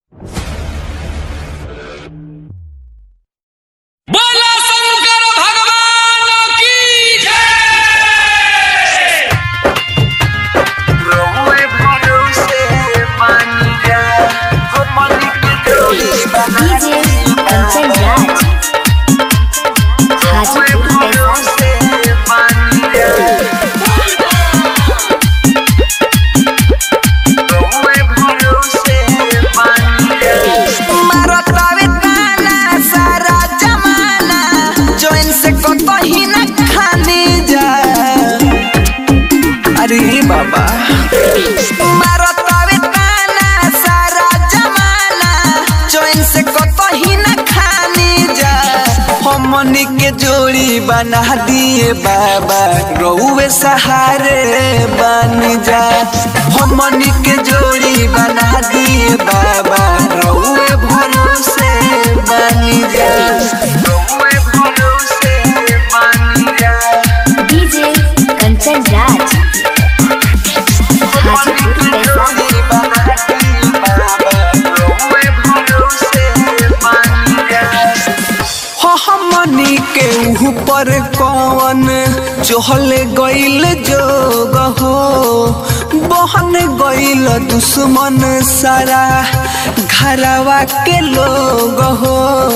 बोला शंकर भगवान की जय रहुए भरोसे पानी जा हमन के जोड़ी बना डीजे कंचन राज हाजीपुर पैसा भरोसे पानी जा रहुए भरोसे पानी जा मारतावे ताना सारा जमाना जोइन से कतही न खाने जा अरे बाबा मारतावे ताना सारा जमाना चैन से कतही न खानी जा हमनी के जोड़ी बना दिए बाबा रउए सहारे बन जा हमनी के जोड़ी बना दिए बाबा रउए भरोसे बन जा रउए भरोसे बन जा डीजे कंचन राज हाजीपुर पैसा हमनी के ऊपर कौन चहल गइल जोग हो बहन गइल दुश्मन सारा घरवा के लोग हो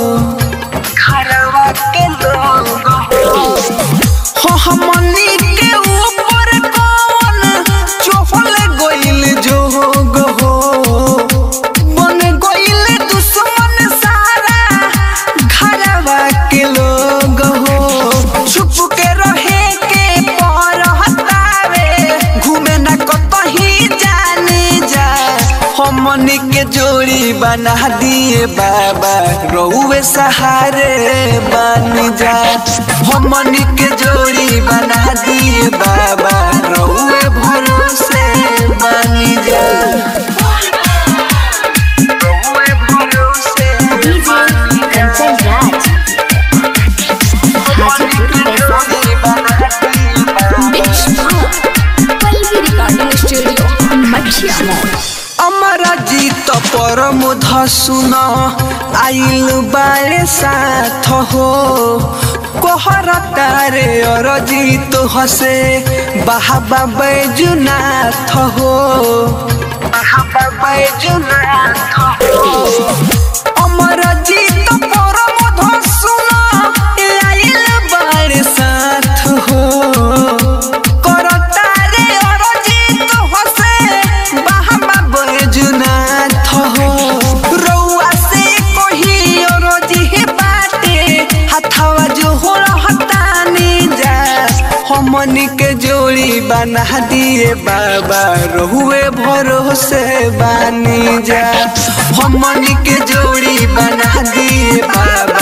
घरवा के लोग हो हो हमनी के ऊपर कौन चहल गइल जोग हो बन गइल दुश्मन सारा घरवा के लोग हो छुप के रहे के पर हतावे घूमे न कतही जाने जा हमनी के जोड़ी बना दिए बाबा रउए सहारे बन जा हमनी के जोड़ी बना दिए बाबा रउए भरोसे बन जा रउए भरोसे डीजे कंचन राज हाजीपुर पैसा Pallavi recording studio Mathia mall अमरा जीत परम धसुन आइल बाले साथ हो कोहर तारे और जीत हसे बाबा बैजुनाथ हो बाबा बैजुनाथ हो अमर जीत परम धसुन आइल बाले साथ हो करतारे अरजित होसे बाहमा बैजुनाथ हो रउआ से कोही अरजी बाटे हथवा जो हो रहतानी जा हमनी के जोड़ी बना दिए बाबा रहुए भरोसे बानी जा हमनी के जोड़ी बना दिए बाबा